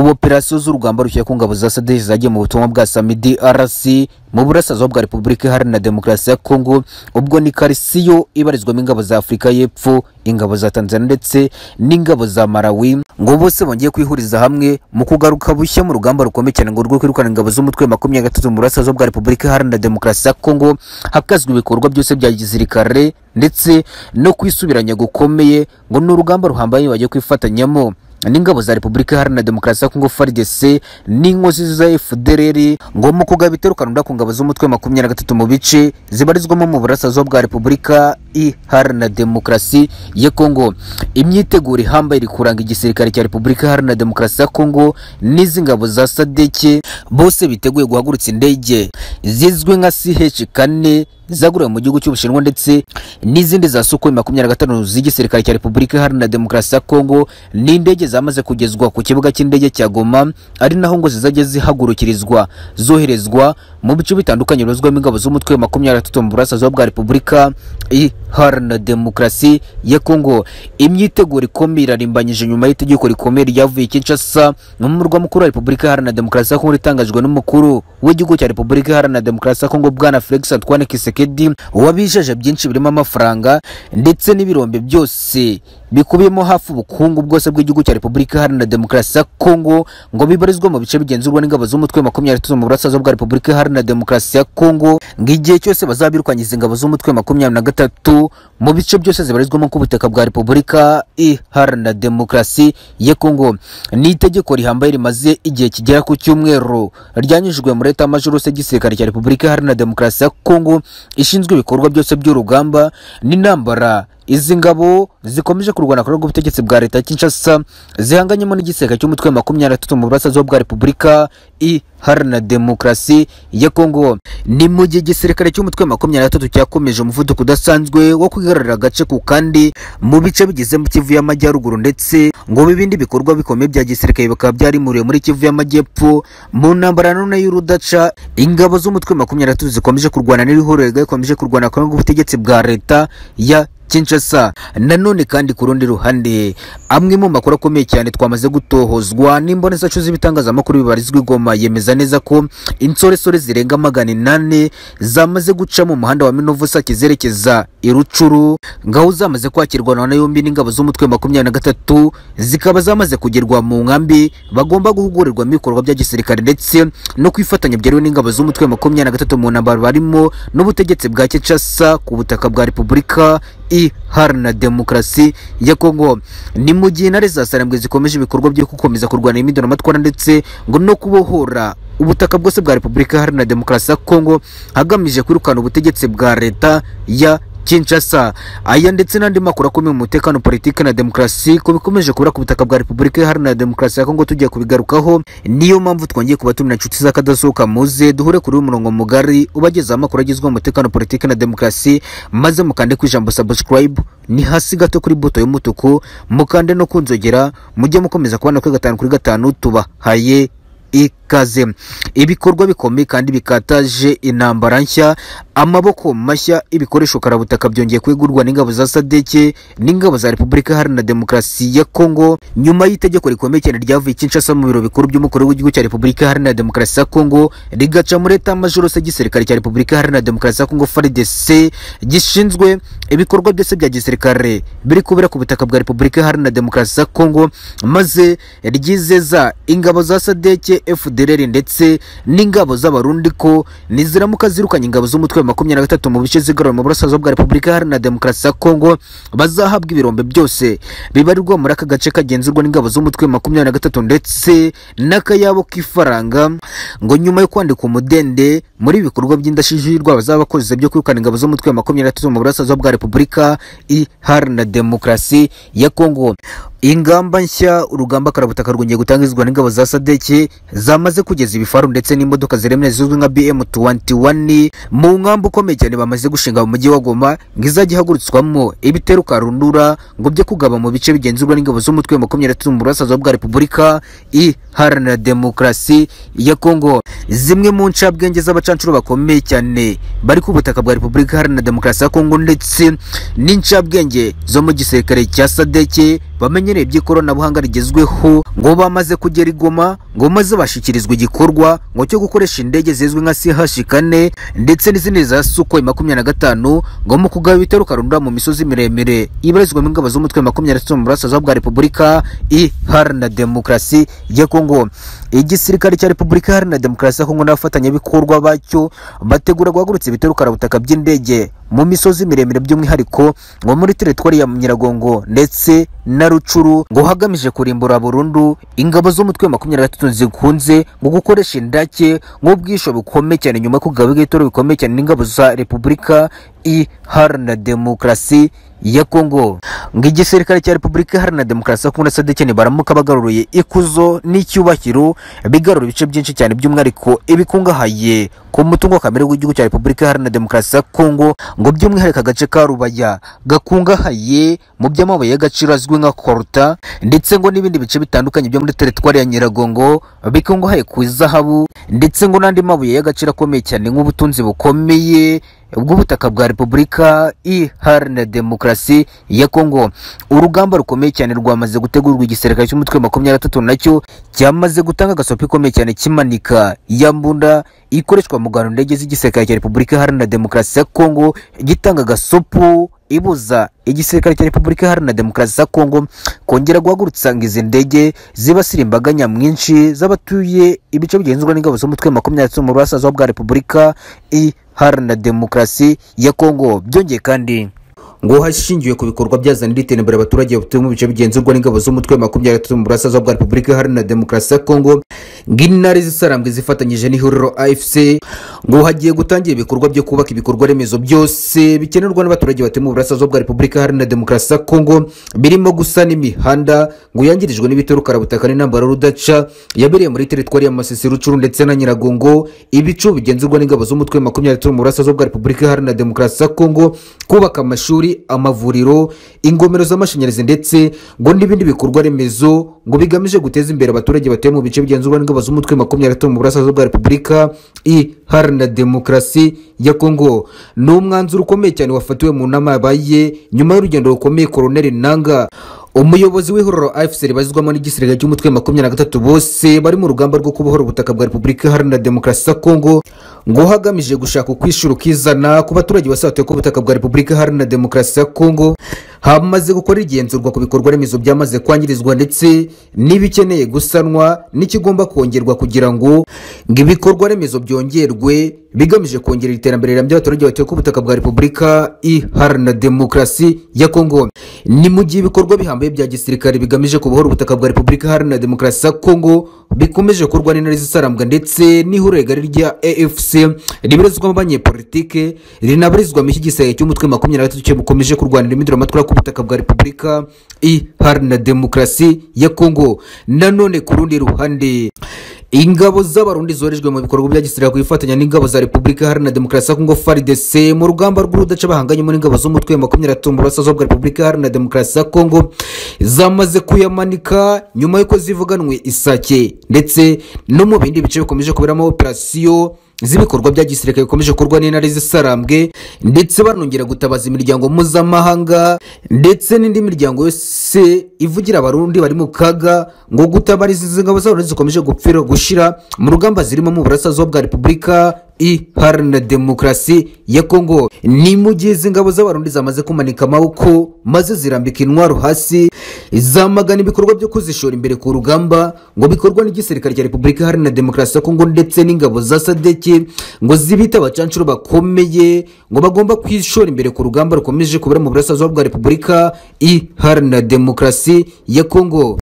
operasiyo z'urugamba rushyira ku ngabo za sadc zagiye mu butumwa bwa samidi rc mu burasirazuba bwa repubulika iharanira demokarasi ya kongo ubwo ni karisiyo ibarizwamo ingabo za afurika y'epfo ingabo za tanzania ndetse n'ingabo za marawi ngo bose bongeye kwihuriza hamwe mu kugaruka bushya mu rugamba rukomeye cyane ngo rwo kwirukana ingabo z'umutwe makumyabiri gatatu mu burasirazuba bwa repubulika iharanira demokarasi ya kongo hakazwa ibikorwa byose bya gisirikare ndetse no kwisubiranya gukomeye ngo ni urugamba ruhambaye bagiye kwifatanyamo n'ingabo za repubulika iharanira demokarasi ya kongo fardc n'inkozi za fdrr ngo mu kugaba iterukanura ku ngabo z'umutwe makumyabiri na gatatu mu bice zibarizwamo mu burasirazuba bwa repubulika iharanira demokarasi ya kongo imyiteguro ihambaye iri kuranga igisirikare cya repubulika iharanira demokarasi ya kongo n'izi ngabo za sadeke bose biteguye guhagurutsa indege zizwi nka ch kane zaguriwe mu gihugu cy'ubushinwa ndetse n'izindi za sukhoi makumyabiri na gatanu z'igisirikare cya repubulika iharanira demokarasi ya kongo n'indege zamaze kugezwa ku kibuga cy'indege cya goma ari naho ngo zizajya zihagurukirizwa zoherezwa mu bice bitandukanye bibarizwamo ingabo z'umutwe wa makumyabiri na gatatu mu burasirazuba bwa repubulika iharanira demokarasi ya kongo imyiteguro ikomeye irarimbanyije nyuma y'itegeko rikomeye ryavuye kinshasa n'umurwa mukuru wa repubulika iharanira demokarasi ya kongo ritangajwe n'umukuru w'igihugu cya repubulika iharanira demokarasi ya kongo bwana felix antoine kiseke tshisekedi wabijeje byinshi birimo amafaranga ndetse n'ibirombe byose bikubiyemo hafi ubukungu bwose bw'igihugu cya repubulika iharanira demokarasi ya kongo ngo bibarizwa mu bice bigenzurwa n'ingabo z'umutwe makumyabiri tatu mu burasirazuba bwa repubulika iharanira demokarasi ya kongo ngo igihe cyose bazabirukangiza ingabo z'umutwe makumyabiri na gatatu mu bice byose zibarizwamo ku butaka bwa repubulika iharanira demokarasi ya kongo ni itegeko rihambaye rimaze igihe kigera ku cyumweru ryanyujijwe muri leta majorose y'igisirikare cya repubulika iharanira demokarasi ya kongo ishinzwe ibikorwa byose by'urugamba n'intambara izi ngabo zikomeje kurwana ku rw'ubutegetsi bwa leta Kinshasa zihanganyemo n'igisirikare cy'umutwe makumyabiri na gatatu mu burasirazuba bwa repubulika iharanira demokarasi ya kongo ni mu gihe igisirikare cy'umutwe makumyabiri na gatatu cyakomeje umuvuduko udasanzwe wo kwigarurira agace ku kandi mu bice bigize mu kivu y'amajyaruguru ndetse ngo ibindi bikorwa bikomeye bya gisirikare bikaba byarimuriwe muri kivu y'amajyepfo mu ntambara none y'urudaca ingabo z'umutwe makumyabiri na gatatu zikomeje kurwana n'ibihuriro bikomeje kurwana ku rw'ubutegetsi bwa leta ya Kinshasa nanone kandi ku rundi ruhande amwe mu makuru akomeye cyane twamaze gutohozwa n'imbonezacu z'ibitangazamakuru bibarizwa igoma yemeza neza ko insoresore zirenga magana inane zamaze guca mu muhanda wa Minovu Sake zerekeza i Rucuru ngaho zamaze kwakirwa na yombi n'ingabo z'umutwe makumyabiri na gatatu zikaba zamaze kugerwa mu nkambi bagomba guhugurirwamo ibikorwa bya gisirikare ndetse no kwifatanya byerewe n'ingabo z'umutwe makumyabiri na gatatu mu ntambaro barimo n'ubutegetsi bwa Kinshasa ku butaka bwa Repubulika iharanira demokarasi ya Kongo ni mu gihe intare za Sarambwe zikomeje ibikorwa byo gukomeza kurwanya imyidonamatwara ndetse ngo no kubohora ubutaka bwose bwa Repubulika Iharanira Demokarasi ya Kongo hagamije kwirukana ubutegetsi bwa leta ya Kinshasa aya ndetse n'andi makuru akomeye mu mutekano politiki na demokarasi ko bikomeje kubura ku butaka bwa Repubulika Iharanira Demokarasi ya Kongo tugiye kubigarukaho niyo mpamvu twongeye kubatumira inshuti z'akadasohoka muze duhure kuri umurongo mugari ubagezaho amakuru agizwe mu mutekano politiki na demokarasi maze mukande ku ijambo subscribe ni hasi gato kuri buto y'umutuku mukande no kunzogera mujye mukomeza kubana kuri gatanu kuri gatanu tubahaye ikaze ibikorwa bikomeye kandi bikataje intambara nshya amaboko mashya ibikoresho karabutaka byongeye kwegurwa n'ingabo za sadeke n'ingabo za repubulika iharanira demokarasi ya kongo nyuma y'itegeko rikomeye cyane ryavuye kinshasa mu biro bikuru by'umukuru w'igihugu cya repubulika iharanira demokarasi ya kongo rigaca muri leta majorose y'igisirikare cya repubulika iharanira demokarasi ya kongo frdc gishinzwe ibikorwa byose bya gisirikare biri kubera ku butaka bwa repubulika iharanira demokarasi ya kongo maze ryizeza ingabo za sadeke FDLR ndetse n'ingabo z'abarundi ko niziramuka zirukanye ingabo z'umutwe wa makumyabiri na gatatu mu bice zigarura mu burasirazuba bwa Repubulika Iharanira Demokarasi ya Kongo bazahabwa ibirombe byose bibarirwa muri aka gace kagenzurwa n'ingabo z'umutwe wa makumyabiri na gatatu ndetse n'akayabo k'ifaranga ngo nyuma yo kwandika umudende muri ibikorwa by'indashyikirwa bazaba bakoze byo kwirukana ingabo z'umutwe wa makumyabiri na gatatu mu burasirazuba bwa Repubulika Iharanira Demokarasi ya Kongo ingamba nshya urugamba karabutaka rwongeye gutangizwa n'ingabo za sadeke zamaze kugeza ibifaru ndetse n'imodoka ziremereye zizwi nka bm 21 mu nkambi ukomeye cyane bamaze gushinga mu mujyi wa goma ngo izajya ihagurutswamo ibiteruka rundura ngo byo kugaba mu bice bigenzurwa n'ingabo z'umutwe wa makumyabiri na mu burasirazuba bwa repubulika iharanira demokarasi ya kongo zimwe mu ncabwenge z'abacancuro bakomeye cyane bari ku butaka bwa repubulika iharanira demokarasi ya kongo ndetse n'incabwenge zo mu gisirikare cya sadeke bamenyereye iby'ikoranabuhanga rigezweho ngo bamaze kugera i Goma ngo maze bashyikirizwa igikorwa ngo cyo gukoresha indege zizwi nka CH4 ndetse n'izindi za Sukhoi makumyabiri na gatanu ngo mu kugaba ibitero karundura mu misozi miremire ibarizwamo ingabo z'umutwe makumyabiri na gatatu mu burasirazuba bwa Repubulika Iharanira Demokarasi ya Kongo igisirikare cya Repubulika Iharanira Demokarasi ya Kongo n'abafatanyabikorwa bacyo bategura guhagurutsa ibitero karabutaka by'indege mu misozi miremire by'umwihariko ngo muri teritwari ya Nyiragongo ndetse na Rucuru ngo hagamije kurimbura burundu ingabo z'umutwe wa makumyabiri na gatatu zikunze ngo gukoresha indake nk'ubwisho bukomeye cyane nyuma yo kugaba ibitero bikomeye cyane n'ingabo za Repubulika Iharanira Demokarasi ya Kongo ngo igisirikare cya Repubulika Iharanira Demokarasi ya Kongo na SADC baramuka bagaruruye ikuzo n'icyubahiro bigarura ibice byinshi cyane by'umwihariko ibikungahaye ku mutungo kamere w'igihugu cya Repubulika Iharanira Demokarasi ya Kongo ngo by'umwihariko agace ka Rubaya gakungahaye mu by'amabuye y'agaciro azwi nka Kolta ndetse ngo n'ibindi bice bitandukanye byo muri teritwari ya Nyiragongo bikungahaye ku zahabu ndetse ngo n'andi mabuye y'agaciro akomeye cyane nk'ubutunzi bukomeye bw'ubutaka bwa Repubulika Iharanira Demokarasi ya Kongo. Urugamba rukomeye cyane rwamaze gutegurwa igisirikare cy'umutwe wa makumyabiri na gatatu nacyo cyamaze gutanga agasopi ikomeye cyane kimanika ya mbunda ikoreshwa mu gano ndege z'igisirikare cya Repubulika Iharanira Demokarasi ya Kongo gitanga agasopu ibuza igisirikare cya Repubulika Iharanira Demokarasi ya Kongo kongera guhagurutsa ngo izi ndege zibasira imbaga nyamwinshi z'abatuye ibice bigenzurwa n'ingabo z'umutwe wa makumyabiri na gatatu mu burasirazuba bwa Repubulika Iharanira Demokarasi ya Kongo. Byongeye kandi ngo hashingiwe ku bikorwa byazanira iterambere abaturage batuye mu bice bigenzurwa n'ingabo z'umutwe wa makumyabiri na gatatu mu burasirazuba bwa Repubulika Iharanira Demokarasi ya Kongo ng'intare zisarambwe zifatanyije n'ihuriro AFC ngo hagiye gutangira ibikorwa byo kubaka ibikorwa remezo byose bikenerwa n'abaturage batuye mu burasirazuba bwa Repubulika Iharanira Demokarasi ya Kongo birimo gusana imihanda ngo yangirijwe n'ibitero karabutaka n'intambara rudaca yabereye muri teritwari ya Masisi Rucuru ndetse na Nyiragongo ibicu bigenzurwa n'ingabo z'umutwe wa makumyabiri na gatatu mu burasirazuba bwa Repubulika Iharanira Demokarasi ya Kongo kubaka amashuri amavuriro ingomero z'amashanyarazi ndetse ngo n'ibindi bikorwa remezo ngo bigamije guteza imbere abaturage batuye mu bice bigenzurwa n'ingabo z'umutwe wa makumyabiri na gatatu mu burasirazuba bwa Repubulika Iharanira Demokarasi ya Kongo ni umwanzuro ukomeye cyane wafatiwe mu nama yabaye nyuma y'urugendo rukomeye Colonel Nanga umuyobozi w'ihuriro AFC ribazizwamo n'igisirikare cy'umutwe wa makumyabiri na gatatu bose bari mu rugamba rwo kubohora ubutaka bwa Repubulika Iharanira Demokarasi ya Kongo ngo hagamije gushaka ukwishyura ukizana ku baturage basatuye ko ubutaka bwa Repubulika Iharanira Demokarasi ya Kongo hamaze gukora igenzurwa ku bikorwa remezo byamaze kwangirizwa ndetse n'ibikeneye gusanwa n'ikigomba kongerwa kugira ngo ngo ibikorwa remezo byongerwe bigamije kongera iterambere rirambye abaturage batuye ku butaka bwa Repubulika Iharanira Demokarasi ya Kongo. Ni mu gihe ibikorwa bihambaye bya gisirikare bigamije kubohora ubutaka bwa Repubulika Iharanira Demokarasi ya Kongo bikomeje gukorwa n'intare zisarambwa ndetse n'ihuriro rigari rya AFC ribarizwamo abanyepolitike rinabarizwamo iki gisirikare cy'umutwe wa makumyabiri na gatatu kibikomeje kurwanira iminduramatwara ku butaka bwa Repubulika Iharanira Demokarasi ya Kongo. Nanone ku rundi ruhande ingabo z'abarundi zorejwe mu bikorwa bya gisirikare ku ifatanya n'ingabo za Repubulika Iharanira Demokarasi ya Kongo FARDC mu rugamba rw'urudaca bahanganyemo n'ingabo z'umutwe wa makumyabiri na gatatu mu burasirazuba bwa Repubulika Iharanira Demokarasi ya Kongo zamaze kuyamanika nyuma y'uko zivuganwe isake ndetse no mu bindi bice bikomeje kuberamo operasiyo z'ibikorwa bya gisirikare bikomeje gukorwa n'intare z'isarambwe ndetse banongera gutabaza imiryango mpuzamahanga ndetse n'indi miryango yose ivugira abarundi bari mu kaga ngo gutabariza izi ngabo zabo zikomeje gupfira gushira mu rugamba zirimo mu burasirazuba bwa repubulika iharanira demokarasi ya kongo ni mu gihe izi ngabo z'abarundi zamaze kumanika amaboko maze zirambika intwaro hasi zamagana ibikorwa byo kuzishora imbere ku rugamba ngo bikorwa n'igisirikare cya repubulika iharanira demokarasi ya kongo ndetse n'ingabo za sadeke ngo zibite abacancuro bakomeye ngo bagomba kwishora imbere ku rugamba rukomeje kubera mu burasirazuba bwa repubulika iharanira demokarasi ya kongo